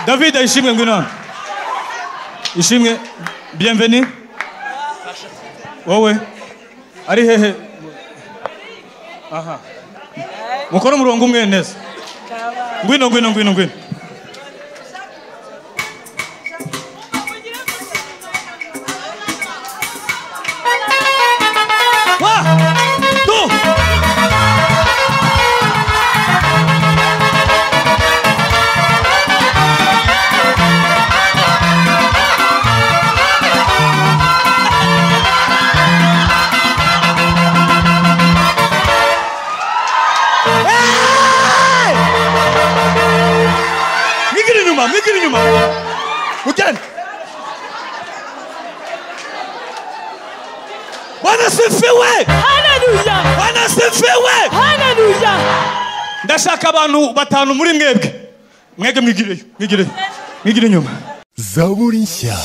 ndabida ishimwe ngwino ishimwe bienvenue wowe ari hehe aha mukora umurongo umwe neza ngwino ngwino ngwino ngwino Migir inyuma, migir inyuma. Ugenda. Bwana sifiwe. Haleluya! Bwana sifiwe. Haleluya! ndashaka abantu batanu muri mwebwe mwebwe mwigireyo mwigireyo mwigire inyuma zaburi nshya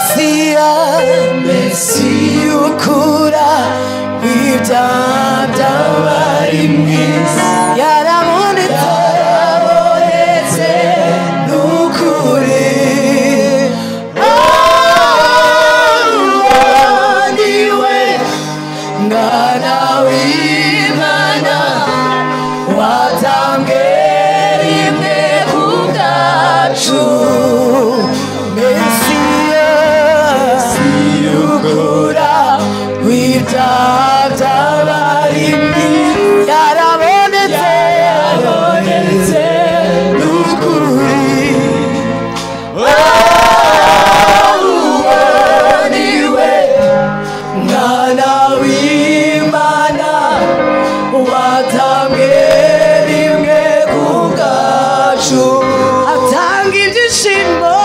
Mesia, Messi ukura w'ibyabya bari mwiza yarabonetse yarabonetse n'ukuri Abandi ngana w'imana watambwe rimwe ku bwacu mesiya siyukura w'ibyabya barindi yarabonetse yarabonetse n'ukuri awubaniwe mwana w'imana watambwe rimwe ku bwacu atanga ibyishimo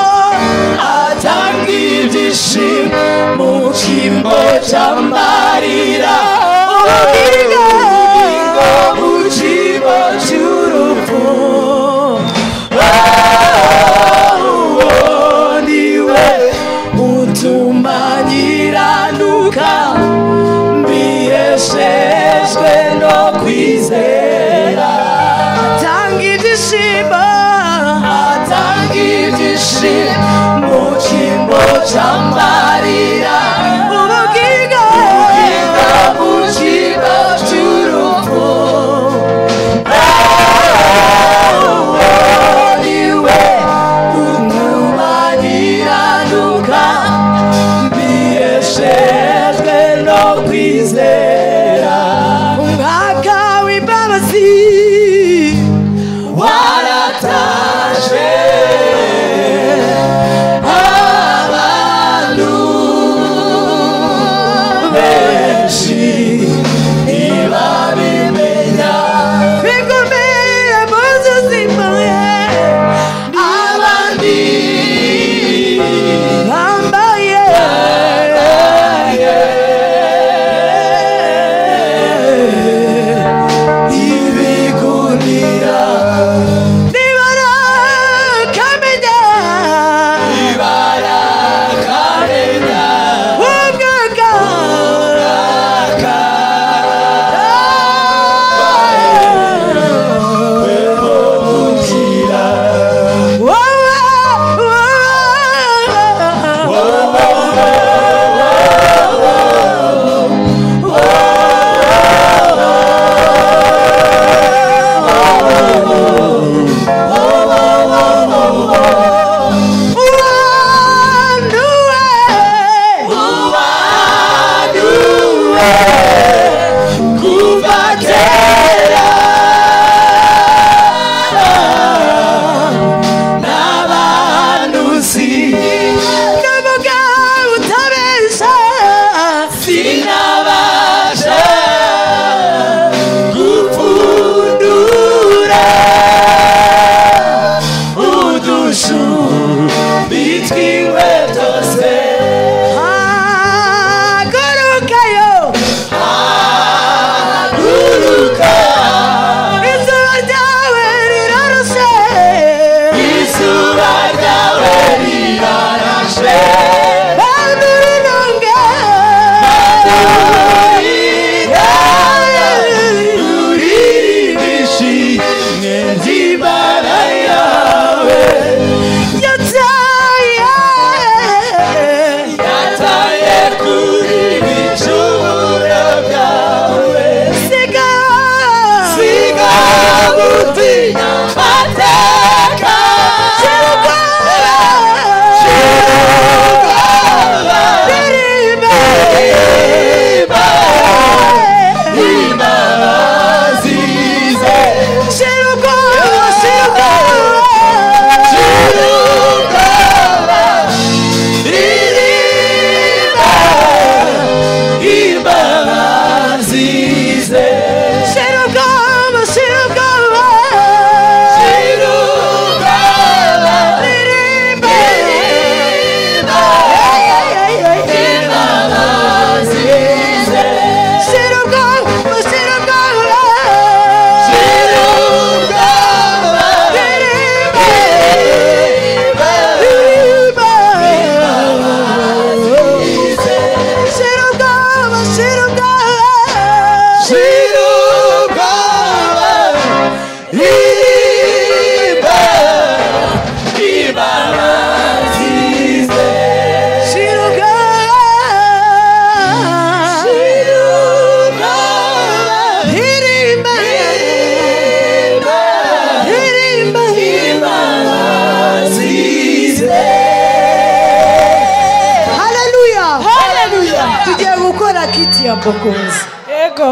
gukora kiti ya bogozi yego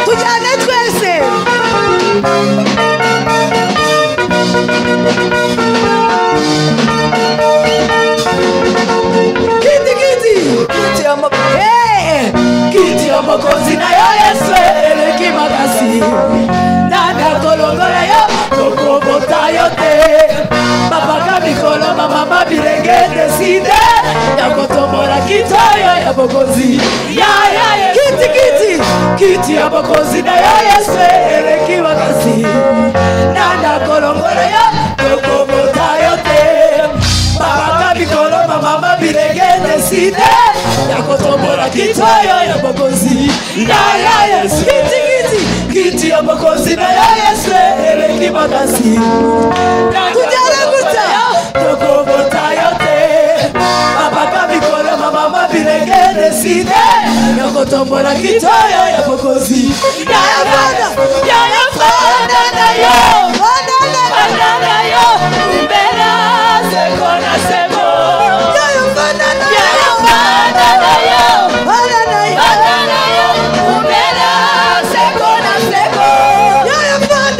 tujyane twese kiti kiti kiti ya makozi hey! kiti ya makozi nayo yesu eleki makasi nanakolongola yo tokobota yo te bapaka mikolo bamama bilenge deside ya kotombola kiti oyo ya bokonzi ya ya ya kiti kiti kiti ya bokonzi nayo yesu eleki makasi nanakolongola yo tokobota yo te babaka mikolo bamama bilenge deside ya kotombola kiti oyo ya bokonzi yaya yesu kitikiti kiti ya bokonzi na ya yesu eleki makasi tujale kuta tokobota yo te babaka mikolo bamama bilenge deside ya kotombola kiti oyo ya bokonzi yaya fana yaya fana na yo fana na yo mbela seko na seko yaya fana na yo yaya fana na yo fana na yo fana na yo mbela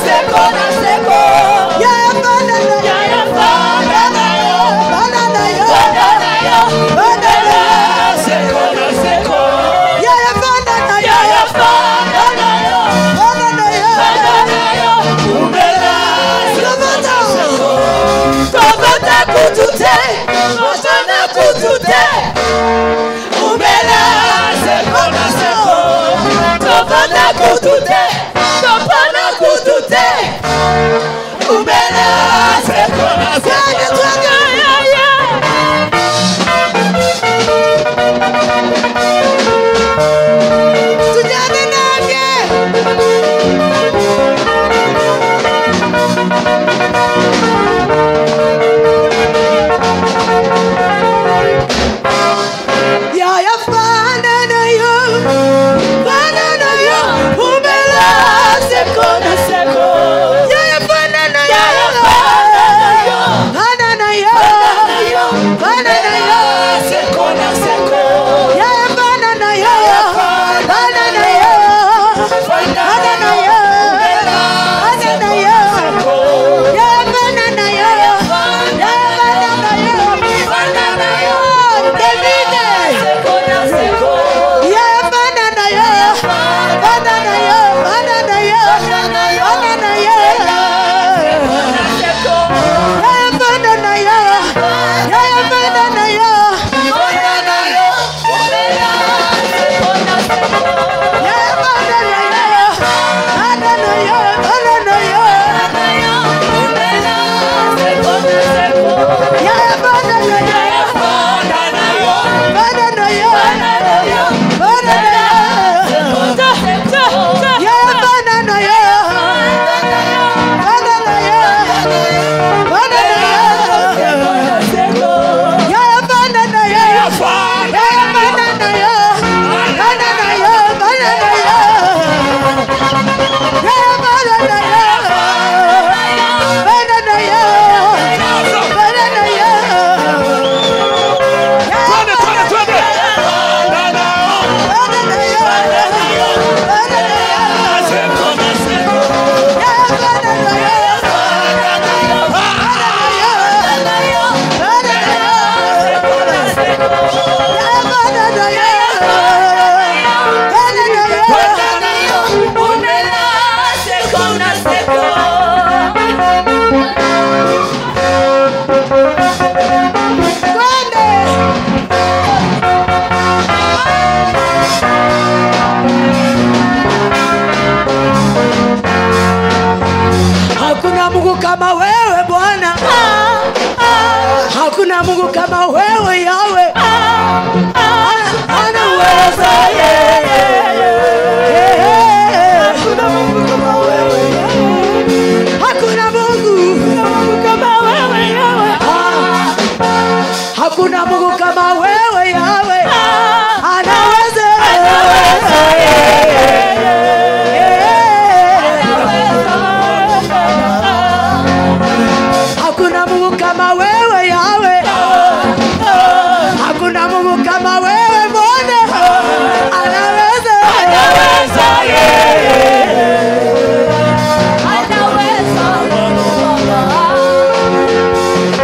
seko na seko yaya fana na yo yaya fana na yo fana na yo mbela seko na seko yaya fana na yo yaya fana na yo fana na yo fana na yo fana na yo seko na seko Yaya fanda na yo. Yaya fanda na yo. Fanda na yo. Fanda na yo. Umbela. Kovota. Kovota kutute. Kovota kutute. Umbela. Sekona seko. Kovota kutute. Kovota kutute. Umbela. Sekona seko. Yaya fanda na yo. tujyane nanjye yaya fana nayo fana nayo umela seko na seko yaya fana nayo yaya fana nayo fana nayo fana nayo fana nayo seko na seko yaya fana nayo yaya fana nayo fana nayo fana nayo yaya fana nayo yaya fana nayo fana nayo David Yeah, banana, yeah. Banana, yeah. Banana, yeah. Banana, yeah. Yeah, banana, yeah. Yeah, banana, yeah. Yeah, banana, yeah. Banana, yeah. Banana, yeah. Yeah, banana, yeah. Banana, yeah. Banana, yeah. Yeah, banana, yeah. Banana, yeah. Banana, yeah. Yeah, banana, yeah. Yeah, banana, yeah. Banana, yeah. Banana, yeah. Yeah, banana, yeah. Banana, yeah. Banana, yeah. Yeah, banana, yeah. Banana, yeah. Yeah, banana, yeah. Banana, yeah. Banana, yeah. Yeah, banana, yeah. Banana, yeah. Grande. Hakuna Mungu kama wewe Bwana, hakuna Mungu kama wewe Yawe, ana uweza yeye. Hakuna Mungu kama wewe Yawe, hakuna Mungu kama wewe Yawe. kama wewe yawe hakuna mungu kama wewe mbona anaweza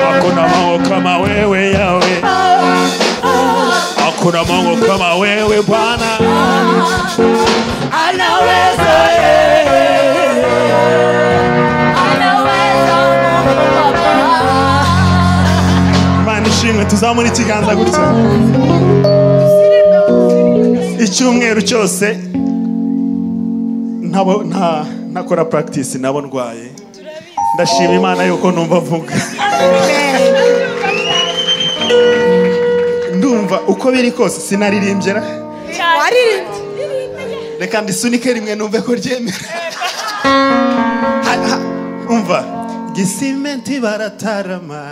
hakuna Mungu kama wewe Yawe, hakuna Mungu kama wewe Bwana, Imana ishimwe tuzamura ikiganza gutya icyumweru cyose ntabo- nta- ntakora practice nabo ndwaye ndashima imana yuko numva avuga ndumva uko biri kose sinaririmbye ra- reka ndisunike rimwe numve ko ryemera Ha- ha- umva gisimenti baratarama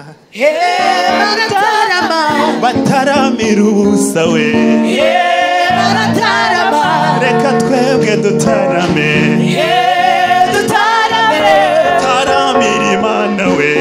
bataramira ubusa we reka twebwe dutarame taramira imana we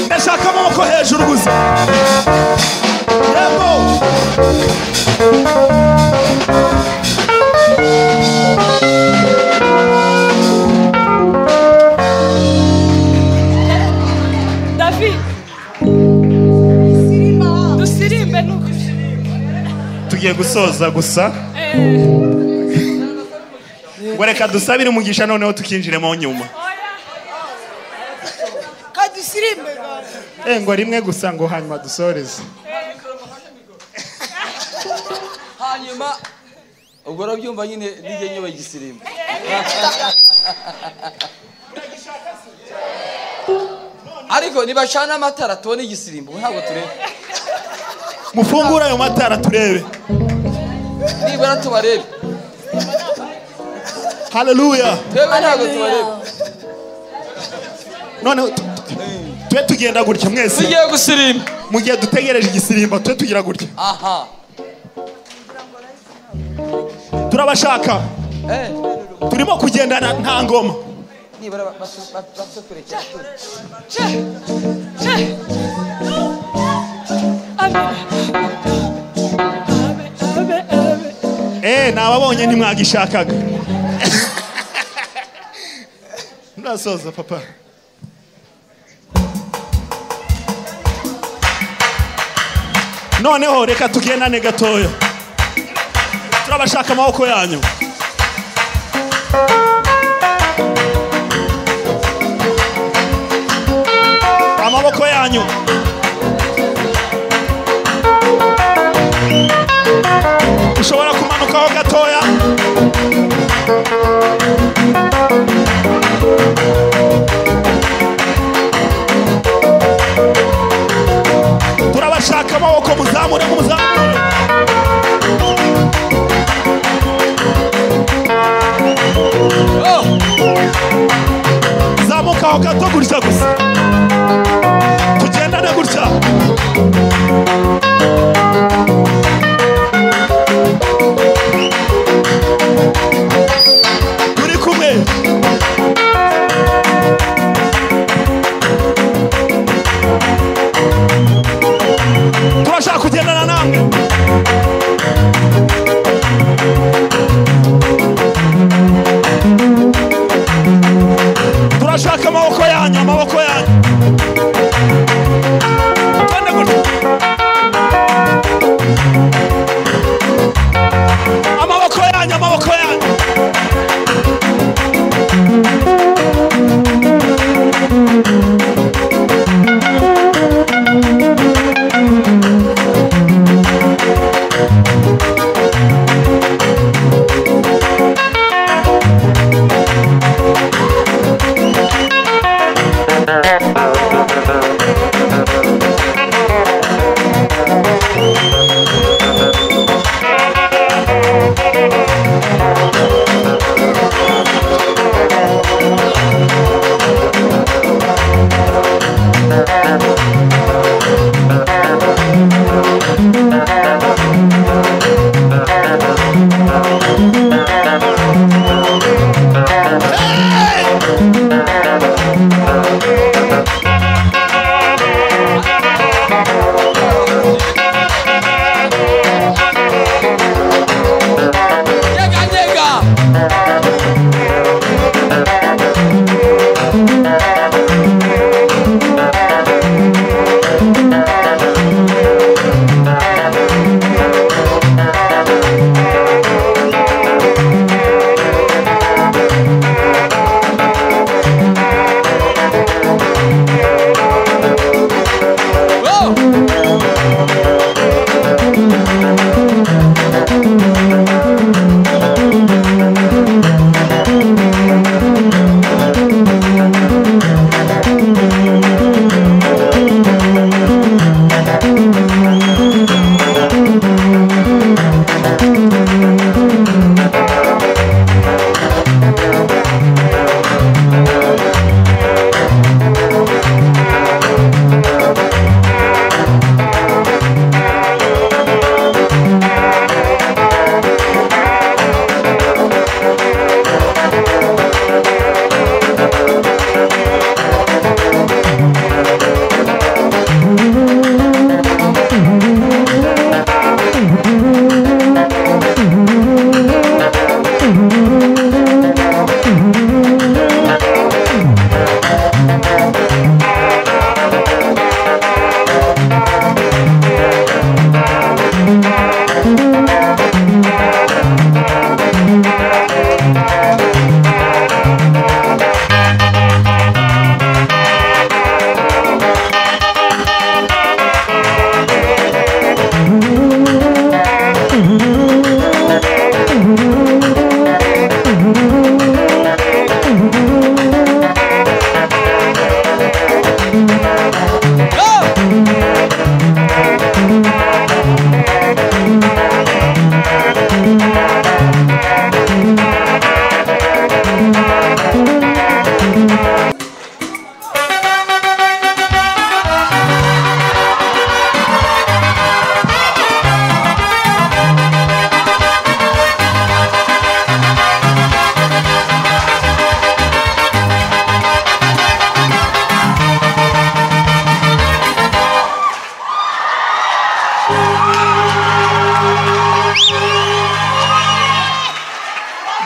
ndashaka amaboko hejuru gusa yego David dusirimbe nuko tugiye gusoza gusa Eh, ngo reka dusabire umugisha noneho tukinjiremo nyuma Eh, ngo rimwe gusa ngo hanyuma dusoreze hanyuma ubwo urabyumva nyine nijye nyoba igisirimu ariko nibacana amatara tubone igisirimbo ntabwo tureba mufungure ayo matara turebe nibura tubarebe haleluya twebwe ntabwo tubareba noneho tu- tu- tube tugenda gutya mwese tugiye gusirimba mu gihe dutegereje igisirimba tube tugira gutya aha turabashaka Eh, turimo kugendana nta ngoma nibura basu- basu- basukurekera tu. Eh, nababonye ntimwagishakaga ndasoza papa noneho reka tugendane gatoya turabashaka amaboko yanyu amaboko yanyu ushobora kumanukaho gatoya turabashaka amaboko muzamure muzamure Oh, zamukaho gato gutya gusa tugendane gutya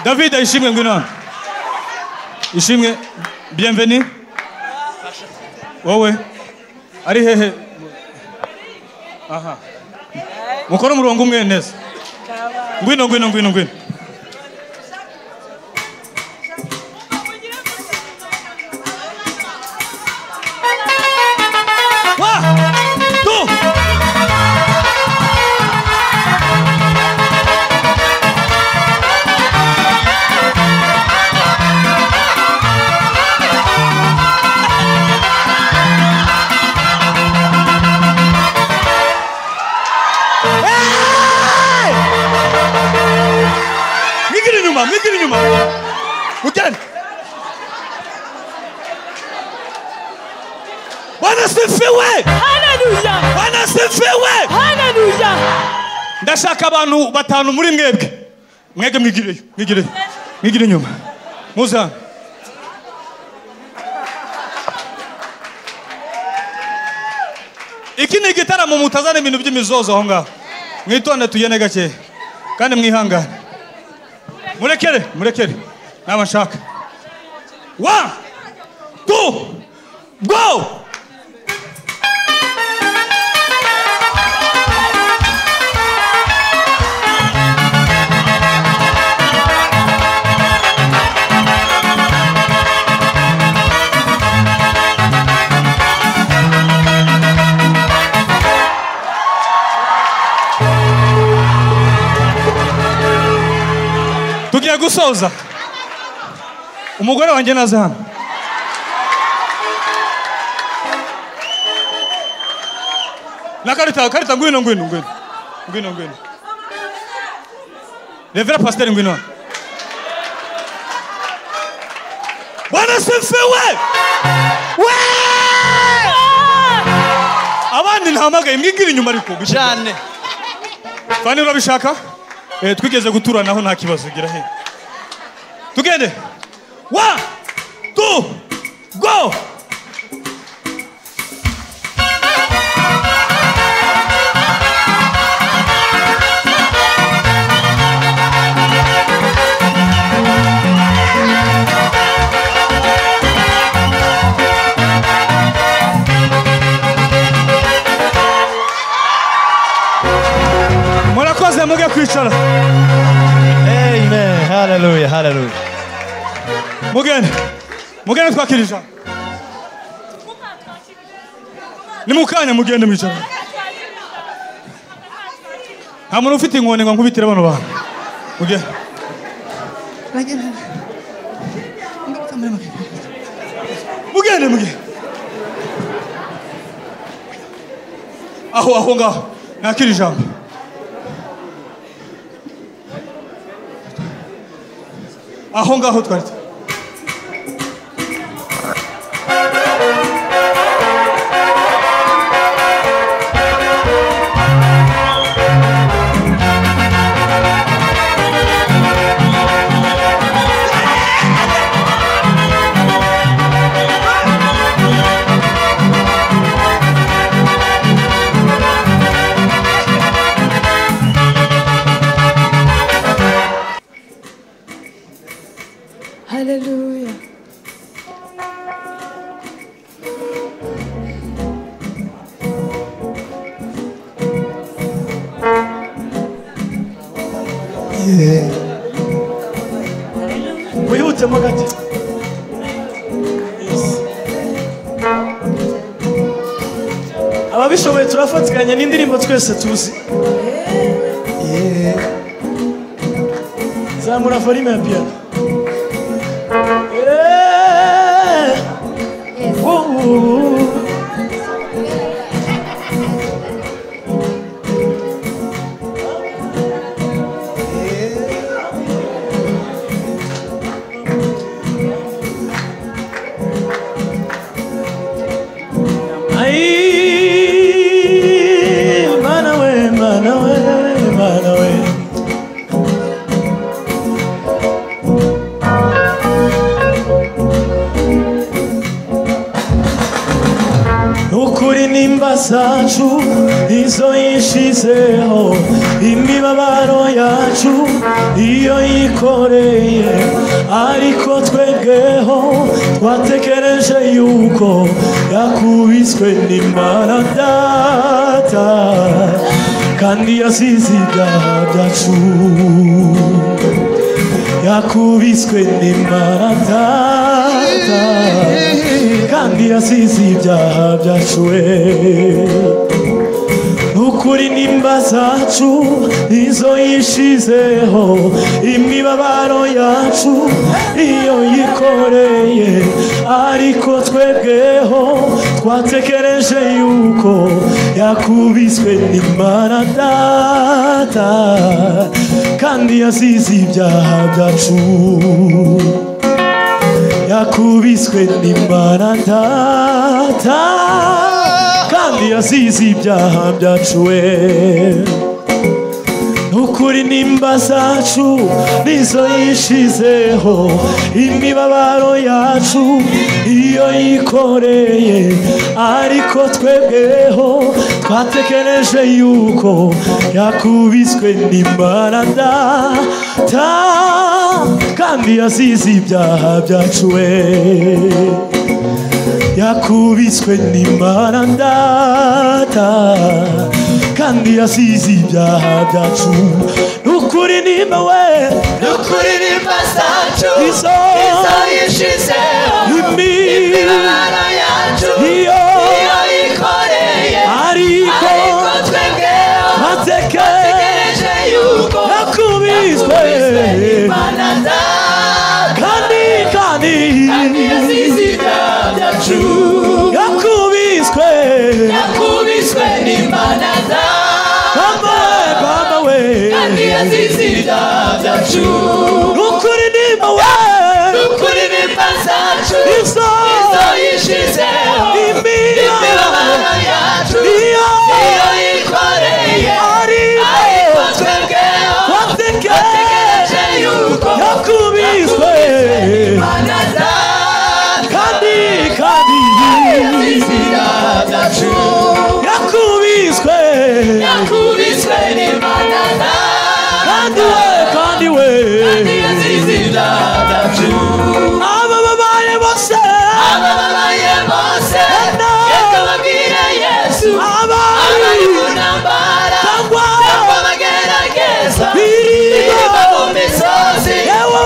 david ishimwe ngwino hano ishimwe bienveni wowe ari hehe aha mukore umurongo umwe neza ngwino ngwino ngwino ngwino Wa! Tu! Migiri nyuma, migiri nyuma. Mutende. Bwana sifiwe! Hallelujah. Bwana sifiwe! Hallelujah. Ndashaka abantu batanu muri mwebwe. Mwege mwigireyo, mwigireyo. Mwigire nyuma. Muza. Iki ni igitaramo mutazana ibintu by'imizozo aho ngaho. Mwitonde tugende gake. Kandi mwihangane. Murekere, murekere. Naba nshaka. One, two, go! tugiye gusoza umugore wanjye naza hano na karita karita ngwino ngwino ngwino ngwino ngwino revera pasiteri ngwino hano. bwana sifiwe we abandi ntahamagaye mwigire inyuma ariko cyane kandi urabishaka eh, twigeze guturanaho nta kibazo gira he tugende wa tu go murakoze muge kwicara Amen. Hallelujah. Hallelujah. mugende mugende twakirija ni mukanya mugende mwicara nta muntu ufite inkoni ngo nkubitire bano bantu mugende mugende mugende aho aho ngaho nakira ijambo aho ngaho twari tu- Hallelujah. wihutsemo gake ababishoboye turafatikanya n'indirimbo twese tuzi Yeah. zamura farime ya piyano Yeah. Ooh. Ay, mana we, mana we, mana we. Ukuri nimba zacu nizo yishizeho imibabaro yacu iyo yikoreye ariko twebweho twatekereje yuko yakubiswe n'imana data kandi yasize ibyaha byacu yakubiswe n'imana data kandi yasize ibyaha byacu we ukuri nimba zacu izo yishizeho imibabaro yacu iyo yikoreye ariko twebweho twatekereje yuko yakubiswe n'imana data kandi yasize ibyaha byacu yakubiswe n'imana data kandi yasize ibyaha byacu we ukuri nimba zacu nizo yishizeho imibabaro yacu iyo yikoreye ariko twebweho twatekereje yuko yakubiswe n'imana data kandi yasize ibyaha byacu we yakubiswe n'imana ndata kandi yasize ibyaha byacu nukuri nimba we Nukuri nimba zacu Izo- izo yishizeho Imi- imibabaro yacu Iyo- iyo yikoreye ariko ariko twebweho mateke tegereje yuko yakubiswe Mana data kandi kandi kandi yasize ibyaha byacu yakubiswe yakubiswe n'imana data mama mama we kandi yasize ibyaha byacu nukuri nimba we Nukuri nimba zacu izo izo yishizeho imibabaro imibabaro yacu iyo iyo yikoreye ariko ariko twebweho mateke tegereje yuko yakubiswe Mana data kandi kandi izina byacu yakubiswe yakubiswe n'Imana kandi data we kandi we izina byacu aba babaye bose ababaye bose Ena. reka babwire Yesu abari abari mu ntambara cyangwa cyangwa bagerageza biriba biba mu misozi yewe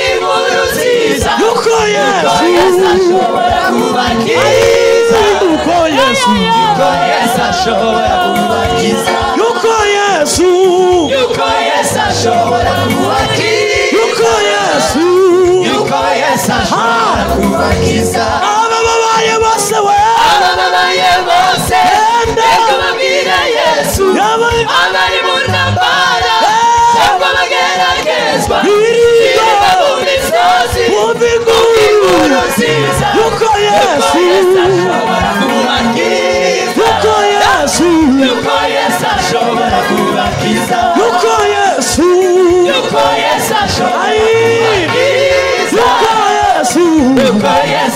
inkuru nziza yuko ko Yesu yesu ashobora kubakiza yuko yesu ko Yesu ashobora kubakiza yuko yesu yuko Yesu ashobora kubakiza yuko yesu yuko Yesu ashobora kubakiza aba babaye bose we ababaye bose Enda. reka babwire Yesu yaba abari mu ntambara cyangwa bageragezwa biriba biba mu misozi wumva inkuru inguru nziza yuko yesu Yesu ashobora kubakiza yuko yesu yuko Yesu ashobora kubakiza yuko yesu yuko Yesu ashobora Ai. yuko kubakiza yesu yuko Yesu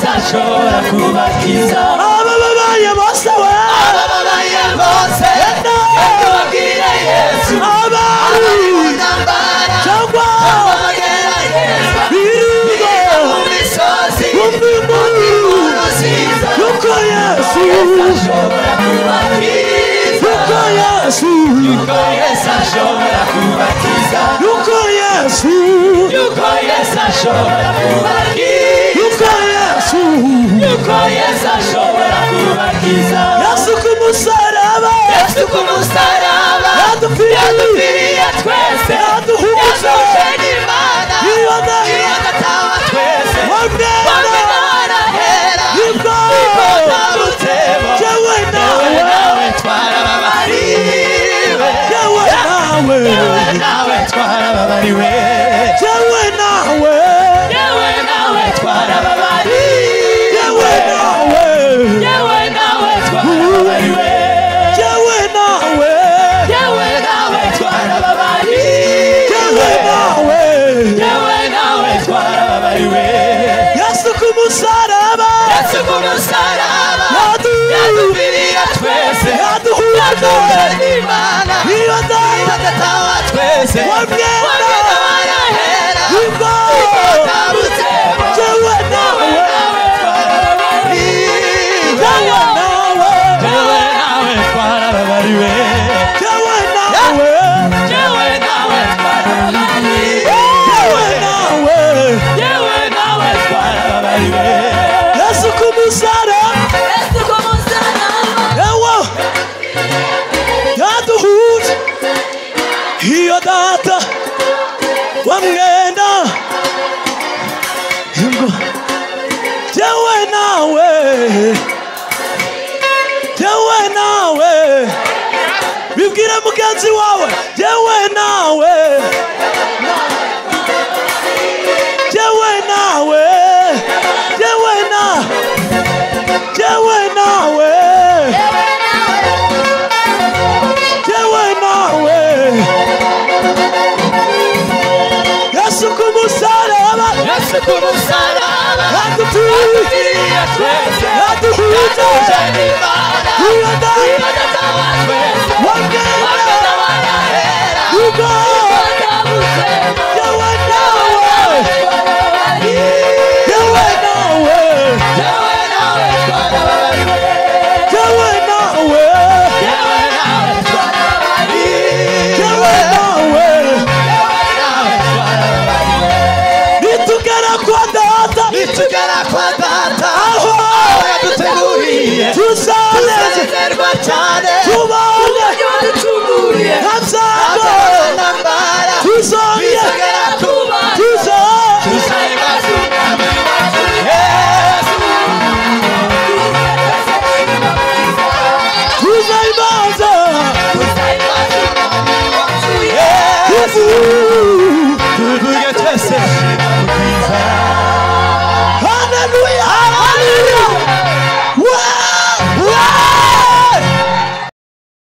ashobora kubakiza aba babaye bose we ababaye bose reka babwire Yesu abari abari mu ntambara cyangwa bageragezwa biriba biba mu misozi wumva inguru nziza yuko yesu ashobora kubakiza yuko yesu yuko Yesu ashobora kubakiza yuko yesu yuko Yesu ashobora kubakiza yuko yesu yuko Yesu ashobora kubakiza yesu ku musaraba Yesu ku musaraba yadupfiriye yadupfiriye twese yaduhumuza yaduje n'Imana iyo iyo ndahira datawa twese bamwe wabwera barahera ibwo tabutebo jewe Yewe nawe nawe twarababariwe jewe nawe Yewe nawe twarababariwe jewe nawe Yewe nawe twarababariwe jewe nawe Yewe nawe twarababariwe jewe nawe Yewe nawe twarababariwe jewe nawe Yewe nawe twarababariwe yesu ku musaraba Yesu ku musaraba yadu yadupfiriye twese yaduhumuza wa mwenda wimbo jewe nawe jewe nawe jewe nawe jewe nawe yesu kumusara ewa yaduhuje iyo data wa mwenda ngo jewe nawe jewe nawe bibwire mugenzi wawe jewe nawe jewe nawe jewe na jewe nawe jewe nawe yesu kumusaraba aduturiye aduhuje iyo data wa mwenda ngo jewe nawe jewe nawe Jewe nawe, jewe nawe, nitugera kwa data, Tukara kwata